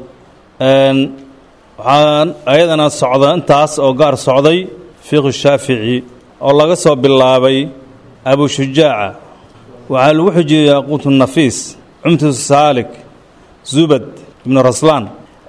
S12: waxaan ayadana socda intaas oo gaar socday fiqi shaafici oo laga soo bilaabay abu shujaaca waxaa lagu xujiyey yaquut nafiis cumtu saalik zubad ibnu raslaan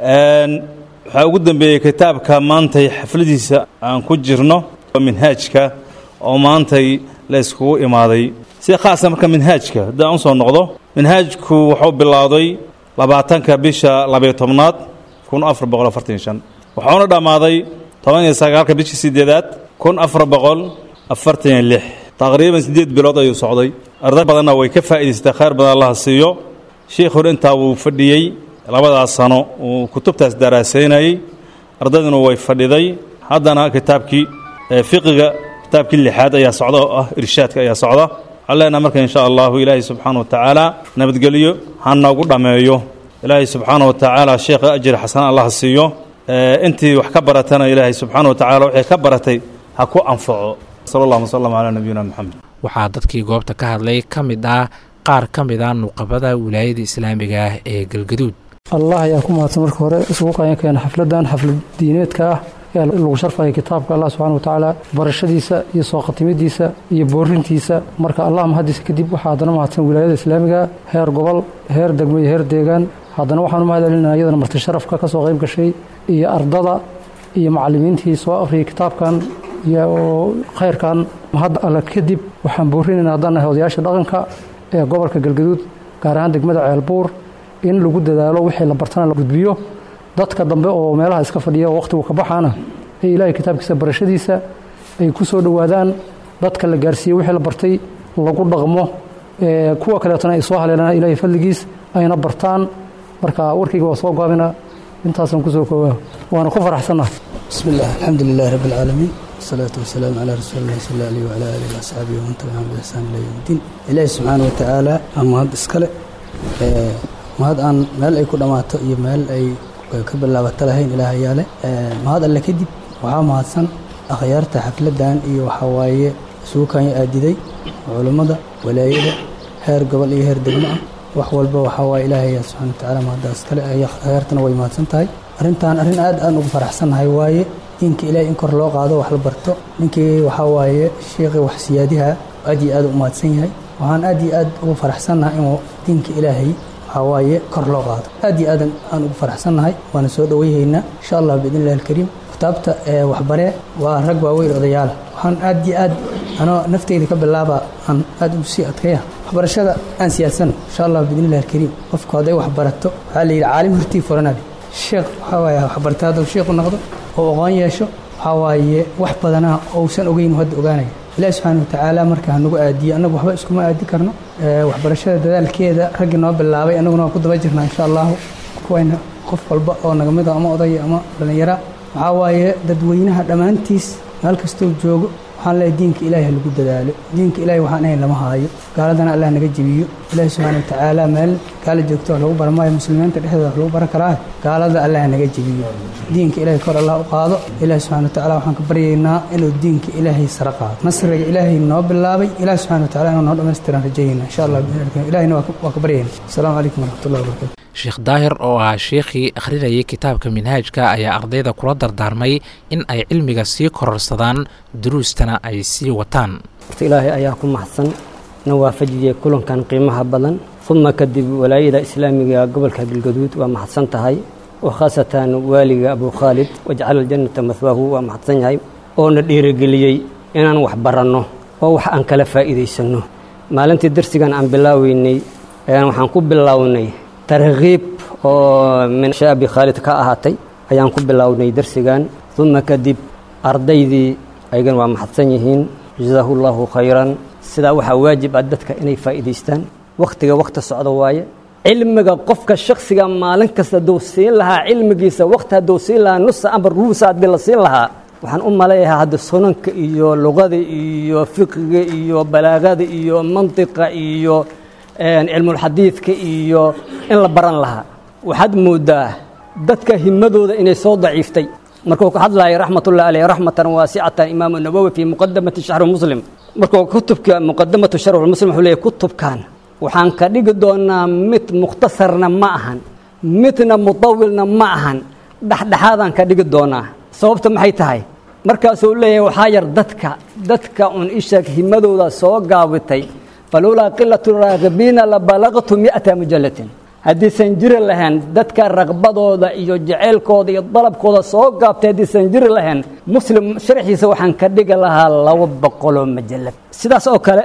S12: waxaa ugu dembeeyey kitaabka maantay xafladiisa aan ku jirno minhaajka oo maantay la iskugu imaaday si khaasa marka minhaajka haddii aan usoo noqdo minhaajku wuxuu bilowday labaatanka bisha labayo tobnaad kun afar boqol afartan shan wuxuuna dhammaaday toban iyo sagaalka bishii sideedaad kun afar boqol afartan iyo lix taqriiban siddeed bilood ayuu socday arday badanna way ka faa'idaystay khayr badan allaha siiyo shiikhuna intaa wuu fadhiyey labadaas sano uu kutubtaas daraasaynayey ardayduna way fadhiday haddana kitaabkii fiqiga kitaabkii lixaad ayaa socda oo ah irshaadka ayaa socda waxaan leenaha marka insha allahu ilaahay subxaana wa tacaala nabadgelyo ha noogu dhammeeyo ilaahay subxaana wa tacaala sheekha ajri xasan allah siiyo intii wax ka baratana ilaahay subxaana wa tacala waxay ka baratay ha ku anfaco sal allahuma sallam calaa nabiyina moxamed
S2: waxaa dadkii goobta ka hadlay ka mid ah qaar ka mid a nuqabada wilaayada islaamiga ah ee galgaduud
S13: allah ayaa ku mahadsan marka hore isugu qayan keena xafladan xaflad diineedka ah ee lagu sharfaya kitaabka allah subxana wa tacaala barashadiisa iyo soo khatimadiisa iyo boorintiisa marka allah mahadiisa kadib waxaa haddana mahadsan wilaayada islaamiga heer gobol heer degmo iyo heer deegaan haddana waxaan u mahad celinaa iyadana marti sharafka ka soo qayb gashay iyo ardada iyo macallimiintii soo akhriyay kitaabkan iyo khayrkan mahad alle kadib waxaan boorinaynaa haddana odayaasha dhaqanka ee gobolka galgaduud gaar ahaan degmada ceelbuur in lagu dadaalo wixii la bartana la gudbiyo dadka dambe oo meelaha iska fadhiya oo wakhtigu ka baxaana ee ilaahay kitaabkiisa barashadiisa ay ku soo dhowaadaan dadka la gaarsiiyey wixii la bartay lagu dhaqmo kuwa kaleetana ay soo haleelaan ilaahay fadligiis ayna bartaan marka warkayga waa soo gaabina intaasaan kusoo koobaa waana ku faraxsannahay
S14: bismi illah alxamdu lilahi rabbi alcaalamiin wasalaatu wasalaamu calaa rasuuli illahi sal alih wala alihi waasxaabihi waman tabicahum biixsaan ila yowm iddiin ilaahi subxaana wa tacaala aa mahad iskale mahad aan meel ay ku dhammaato iyo meel ay ka bilaabato lahayn ilaah ayaa leh mahad alle kadib waxaa mahadsan akhyaarta xafladdan iyo waxaa waaye isugu kanya aadiday culummada walaayada heer gobol iyo heer degmo ah wax walba waxaa waaye ilaahay ayaa subxana watacaala mahaddaas kale akhyaartana way mahadsan tahay arrintan arrin aad aan ugu faraxsannahay waaye diinka ilaahay in kor loo qaado wax la barto ninkii waxaa waaye sheekhi wax siyaadiha aad iyo aad u mahadsan yahay waxaan aad iyo aad ugu faraxsannahay inuu diinka ilaahay waxaa waaye kor loo qaado aad iyo aadan aan ugu faraxsannahay waana soo dhowayhaynaa insha allah biidn illahi alkariim kitaabta waxbaree waa rag waaweyn odayaala waxaan aad iyo aad anoo nafteyda ka bilaaba aan aad ugu sii adkaya waxbarashada aan siyaadsano insha allah biidn illahi alkariim qofku hadday wax barato waxaa la yidhi caalim hortii furanali sheekh waxaa waaye waxbarta hadduu sheekhu noqdo oo aqoon yeesho waxaa waaye wax badana ousan ogeyn hadda ogaanaya ilaahi subxaana watacaala marka hanagu aadiye annagu waxba iskuma aadi karno waxbarashada dadaalkeeda raggii noo bilaabay annaguna waan ku daba jirnaa insha allahu kuwayna qof walba oo naga mida ama odaya ama dhallinyara waxaa waaye dadweynaha dhammaantiis meel kastoo joogo waxaan leeyahay diinka ilaahi ha lagu dadaalo diinka ilaahi waxaan ahayn lama haayo gaaladana allah naga jebiyo ilaahi subxaana watacaala meel gaala joogto wax lagu baran maayo muslimiinta dhexdooda wax lagu baran karaa gaalada allah naga jebiyo diinka ilaahi kor allah u qaado ilaahi subxana watacaala waxaan ka baryaynaa inuu diinka ilaahay sare qaado nasriga ilaahay noo bilaabay ilaahi subxana watacaala inuu noo dhammaystiran rajaynaa insha allah ilahina waa ka baryaynaa asalaamu calaykum waraxmatullahi wabarakatu
S2: sheekh daahir oo ah sheekhii akhrinayay kitaabka minhaajka ayaa ardayda kula dardaarmay in ay cilmiga sii kororsadaan duruustana ay sii wataan
S15: horta ilaahay ayaa ku maxsan na waafajiyey kulankan qiimaha badan uma kadib walaayada islaamiga gobolka galgaduud waa maxadsan tahay oo khaasatan waaliga abu khaalid wajcala aljannata mahwaahu waa maxadsan yahay oona dhiirigeliyey inaan wax baranno oo wax aan kala faa'iidaysanno maalintii darsigan aan bilaaweynay waxaan ku bilownay tarkiib oo min shaabi khaalid ka ahaatay ayaan ku bilownay darsigan uma kadib ardaydii ayagan waa maxadsan yihiin jazaahu llahu khayran sidaa waxaa waajib ah dadka inay faa'iidaystaan wakhtiga wakhti socdo waaye cilmiga qofka shaksiga maalin kasta hadduu siin lahaa cilmigiisa wakhti hadduu siin lahaa nusa amar ruusa haddii la siin lahaa waxaan u maleeyahaa hadda sunanka iyo luqada iyo fiqiga iyo balaagada iyo mantiqa iyo cilmulxadiidka iyo in la baran lahaa waxaad moodaa dadka himadooda inay soo daciiftay markuu ka hadlaya raxmatullahi aleyh raxmatan waasicatan imaamu nawowi fii muqadamati shaxru muslim markuu kutubka muqadamatu sharxu muslim wuxuu leeyahy kutubkan waxaan ka dhigi doonaa mid mukhtasarna ma ahan midna mutawilna ma ahan dhexdhexaadaan ka dhigi doonaa sababta maxay tahay markaasuu leeyahay waxaa yar dadka dadka un ishaeg himadooda soo gaabitay falowlaa qilatu raagibiina la balaqtu mi'ata mujallatin haddiisan jiri lahayn dadka raqbadooda iyo jaceylkooda iyo dalabkooda soo gaabtay haddiisan jiri lahayn muslim sharxiisa waxaan ka dhigi lahaa laba boqoloo majallad sidaas oo kale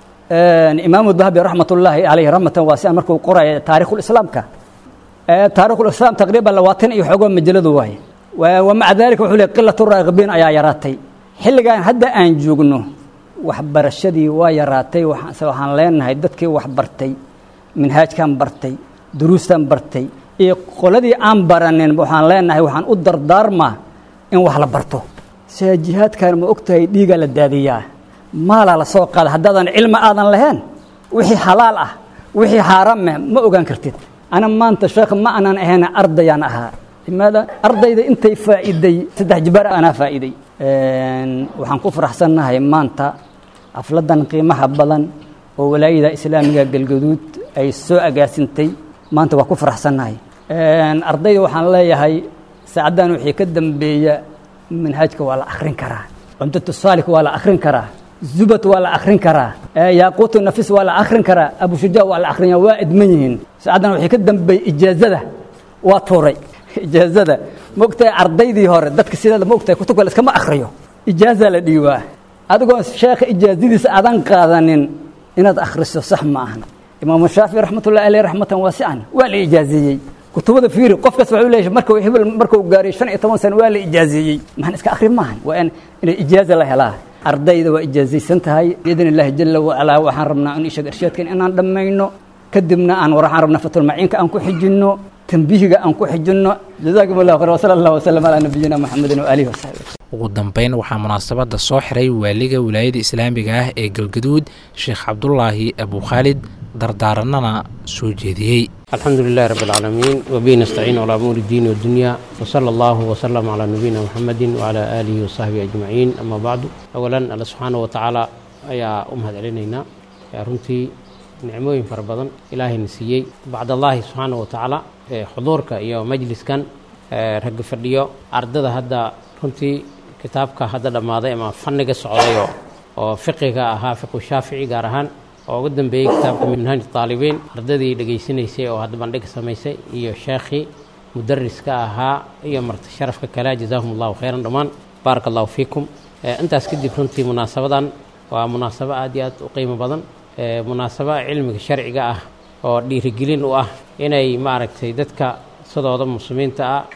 S15: imaamu dahabi raxmatullaahi caleyhi raxmatan waasian markuu qoraya taarikhulislaamka taarikhulislaam taqriiban labaatan iyo xoogoo majalladu waaye wamaca daalika wuxuu leey qilatu raagibiin ayaa yaraatay xilligan hadda aan joogno waxbarashadii waa yaraatay waxaan leenahay dadkii wax bartay minhaajkan bartay duruustan bartay iyo qoladii aan baranin waxaan leenahay waxaan u dardaarmaa in wax la barto sia jihaadkan ma og tahay dhiigaa la daadiyaa maalaa la soo qaada haddaadan cilmi aadan lahayn wixii xalaal ah wixii xaaraameh ma ogaan kartid ana maanta sheekh ma aanan ahayn ardayaan ahaa limaada ardayda intay faa'iiday saddex jibaar anaa faa'iiday waxaan ku faraxsannahay maanta xafladan qiimaha badan oo walaayada islaamiga galgaduud ay soo agaasintay maanta waa ku faraxsannahay ardayda waxaan leeyahay saacaddan wixii ka dambeeya manhaajka waa la akhrin karaa cumdatu saalik waa la akhrin karaa zubat waa la akhrin karaa yaaquutu nafis waa la akhrin karaa abushuja waa la akhrinya waa idman yihiin saacaddan wixii ka dambeeya ijaazada waa tuuray ijaazada maogtahay ardaydii hore dadka sideeda maogtahay kutubka la iskama akhriyo ijaaza la dhiibaa adigoo sheekha ijaazadiisa aadan qaadanin inaad akhriso sax ma ahan imaamu shaafici raxmatullahi aleyh raxmatan waasican waa la ijaazeeyey kutubada fiiri qof kasta wuxuu leeyahay markuu hebel markuu gaaray shan iyo toban sano waa la ijaazeeyey maxaan iska akhri maahan waa in inay ijaaza la helaa ardayda waa ijaazaysan tahay biidn illaahi jala wacalaa waxaan rabnaa in ishaga irshaadkan inaan dhammayno kadibna aan waxaan rabnaa fatulmaciinka aan ku xijinno tambihiga aan ku xijinno jazaakum allahu khayr wasala allah wasalam calaa nabiyina maxamedin waaalihi wasaxbi
S2: ugu dambeyn waxaa munaasabadda soo xiray waaliga wilaayada islaamiga ah ee galgaduud sheekh cabdulaahi abukhaalid dardaaranana soo jeediyey
S16: الحمد لله رب العالمين وبه نستعين على أمور الدين والدنيا وصلى الله وسلم على نبينا محمد وعلى آله وصحبه أجمعين أما بعد أولا الله سبحانه وتعالى أيا أمهد علينا يا رنتي نعموين فربضا إلهي نسيي بعد الله سبحانه وتعالى حضورك يا مجلس كان رق فرديو أردد هذا رنتي كتابك هذا لما ما فنق السعودية وفقه أها فقه الشافعي قارهان oo ugu dambeeyey kitaabka minhaaj taalibiin ardadii dhegaysanaysay oo hadda bandhig samaysay iyo sheekhii mudariska ahaa iyo marti sharafka kale jazaahum allahu khayran dhammaan baaraka allahu fiikum intaas kadib runtii munaasabadan waa munaasabo aad iyo aad u qiimo badan munaasabo cilmiga sharciga ah oo dhiirigelin u ah inay maaragtay dadka sidooda muslimiinta ah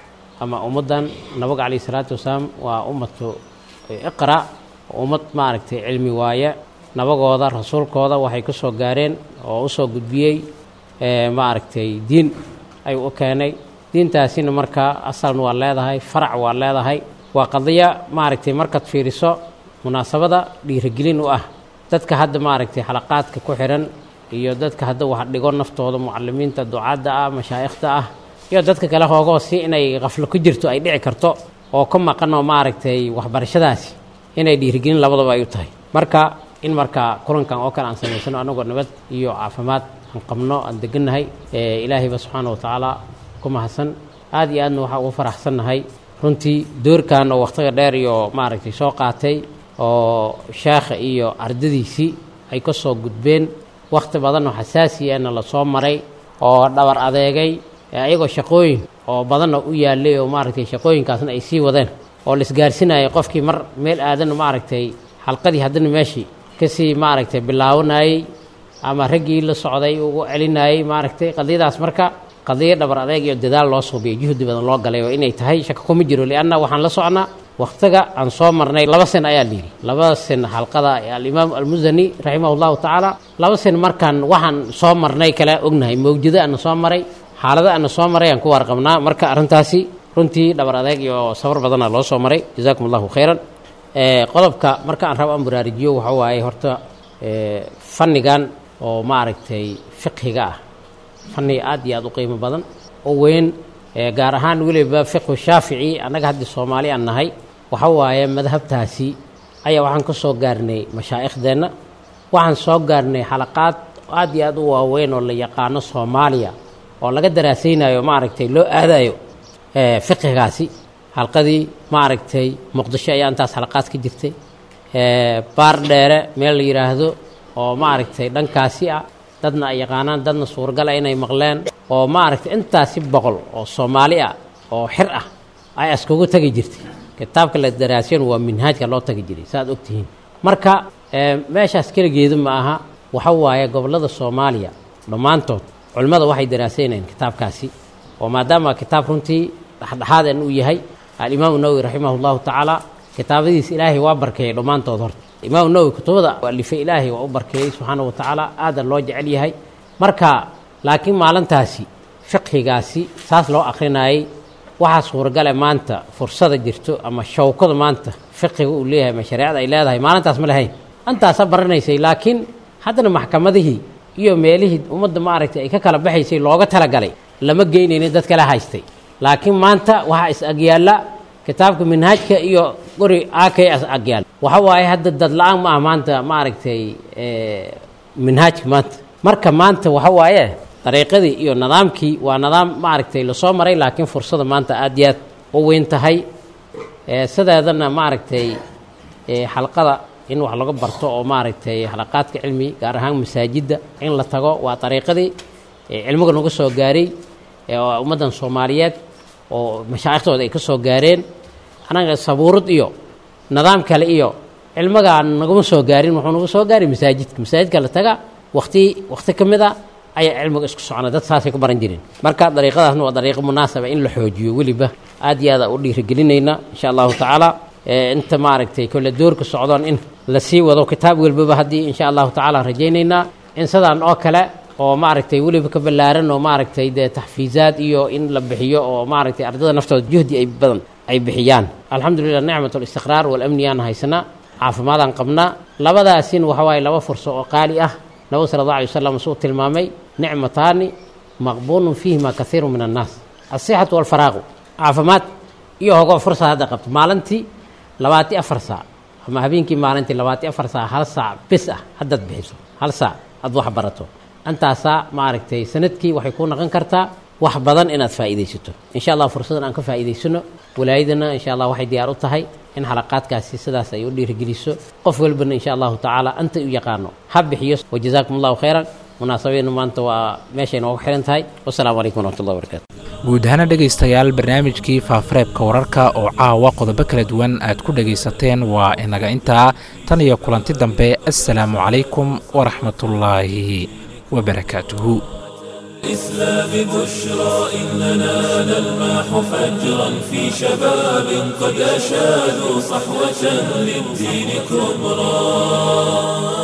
S16: ama ummaddan nabiga calayhi salaatu wasalaam waa ummatu iqra ummad maaragtay cilmi waaye nabagooda rasuulkooda waxay ku soo gaareen oo u soo gudbiyey maaragtay diin ayuu u keenay diintaasina markaa asalna waa leedahay farac waa leedahay waa qadiya maaragtay markaad fiiriso munaasabada dhiirigelin u ah dadka hadda maaragtay xalaqaadka ku xiran iyo dadka hadda wax dhigo naftooda mucalimiinta ducaadda ah mashaa'ikhda ah iyo dadka kale hoogoo si inay qaflo ku jirto ay dhici karto oo ka maqan oo maaragtay waxbarashadaasi inay dhiirigelin labadaba ay u tahay marka in markaa kulankan oo kale aan samaysano anagoo nabad iyo caafimaad aan qabno aan degannahay ilaahayba subxaana wa tacaala ku mahadsan aad iyo aadna waxaa ugu faraxsannahay runtii doorkan oo wakhtiga dheer iyo maaragtay soo qaatay oo sheekha iyo ardadiisii ay ka soo gudbeen wakhti badan oo xasaasiyana la soo maray oo dhabar adeegay ayagoo shaqooyin oo badanna u yaallay oo maaragtay shaqooyinkaasna ay sii wadeen oo la isgaarsinayay qofkii mar meel aadana maaragtay xalqadii haddana meeshii kasii maaragtay bilaabanayey ama raggii la socday ugu celinayey maaragtay qadiyadaas marka qadiyo dhabar adeeg iyo dadaal loo suubiyay juhdi badan loo galay oo inay tahay shaka kuma jiro lianna waxaan la socnaa wakhtiga aan soo marnay laba sen ayaa layidhi laba sen xalqada alimaam almusani raximah llahu tacaala laba sen markaan waxaan soo marnay kale ognahay mawjado ana soo maray xaalado ana soo maray aan ku warqabnaa marka arrintaasi runtii dhabar adeeg iyo safar badana loo soo maray jazaakum allahu khayran qodobka marka aan rabo aan baraarujiyo waxa waaye horta fannigan oo maaragtay fiqhiga ah fanni aad iyo aad u qiimo badan oo weyn gaar ahaan weliba fiqhu shaafici annaga haddii soomaali aan nahay waxa waaye madhabtaasi ayaa waxaan ka soo gaarnay mashaaikhdeenna waxaan soo gaarnay xalaqaad aad iyo aad u waaweyn oo la yaqaano soomaaliya oo laga daraasaynayo maaragtay loo aadayo fiqhigaasi xalqadii maaragtay muqdisho ayaa intaas xalaqaad ka jirtay baar dheere meel la yidhaahdo oo maaragtay dhankaasi ah dadna ay yaqaanaan dadna suuragala inay maqleen oo maaragtay intaasi boqol oo soomaali ah oo xir ah ay askugu tagi jirtay kitaabka la daraasiyan waa minhaajka loo tagi jiray saaad ogtihiin marka meeshaas keligeedu ma aha waxa waaye gobollada soomaaliya dhammaantood culimmada waxay daraasaynayeen kitaabkaasi oo maadaama kitaab runtii dhexdhexaadan uu yahay alimaamu nawowi raximah llahu tacaala kitaabadiisa ilaahay waa barkeeyey dhammaantood horta imaamu nawowi kutubada alifay ilaahay waa u barkeeyey subxaana wa tacaala aadan loo jecel yahay marka laakiin maalintaasi fiqhigaasi saas loo akrinayay waxaa suuragale maanta fursada jirto ama shawkada maanta fiqhiga uu leeyahay ama shareecada ay leedahay maalintaas ma lahayn antaasa baranaysay laakiin haddana maxkamadihii iyo meelihii ummadda maaragtay ay ka kala baxaysay looga talagalay lama geynaynin dad kala haystay laakiin maanta waxaa is agyaalla kitaabka minhaajka iyo guri akay is agyaalla waxa waaye hadda dad la-aan ma ah maanta maaragtay minhaajka maanta marka maanta waxa waaye dariiqadii iyo nidaamkii waa nidaam maaragtay lasoo maray laakiin fursada maanta aad iyo aad u weyn tahay sideedana maaragtay xalqada in wax laga barto oo maaragtay xalaqaadka cilmi gaar ahaan masaajidda in la tago waa dariiqadii cilmiga nagu soo gaaray ummaddan soomaaliyeed oo mashaaikhtooda ay ka soo gaareen anaga sabuurad iyo nidaam kale iyo cilmigaan naguma soo gaarin wuxuu nagu soo gaaray masaajidka masaajidka la taga wakti wakti ka mid a ayaa cilmiga isku socona dad saasay ku baran jireen marka dariiqadaasna waa dariiqo munaasaba in la xoojiyo weliba aad iyo aada u dhiirigelinayna insha allahu tacaala inta maaragtay kole doorka socdoon in la sii wado kitaab walbaba haddii insha allahu tacaala rajaynaynaa in sidaan oo kale oo maaragtay weliba ka ballaaran oo maaragtay dee taxfiizaad iyo in la bixiyo oo maaragtay ardada naftooda juhdi ay badan ay bixiyaan alxamdulilah nicmat alistiqraar walamni aan haysanaa caafimaadaan qabnaa labadaasin waxa waaye laba furso oo qaali ah nabigu sala allah alay wasalam suu tilmaamay nicmataani maqbuulun fiihima kaiiru min annaas asixatu walfaraaqu caafimaad iyo hogo fursad hadda qabto maalintii labaati afar saac ama habeenkii maalintii labaati afar saac hal saac bis ah haddaad bixiso hal saac aad wax barato intaasaa maaragtay sanadkii waxay ku noqon kartaa wax badan inaad faa'iidaysato insha allah fursadan aan ka faa'iidaysano walaayadana insha allah waxay diyaar u tahay in xalaqaadkaasi sidaas ay u dhiirigeliso qof walbana insha allahu tacaala anta u yaqaano ha bixiyo wajazaakum allahu khayran munaasabadeenu maanta waa meeshay noogu xiran tahay wasalaamu calaykum waraxmatullahi wabarakatu
S2: guud ahaana dhegaystayaal barnaamijkii faafareebka wararka oo caawa qodobo kala duwan aad ku dhegaysateen waa inaga intaa tan iyo kulanti dambe assalaamu calaykum waraxmatullaahi wabarakaatuhu
S10: الإسلام بشرى إننا نلمح فجرا في شباب قد أشادوا صحوة للدين كبرى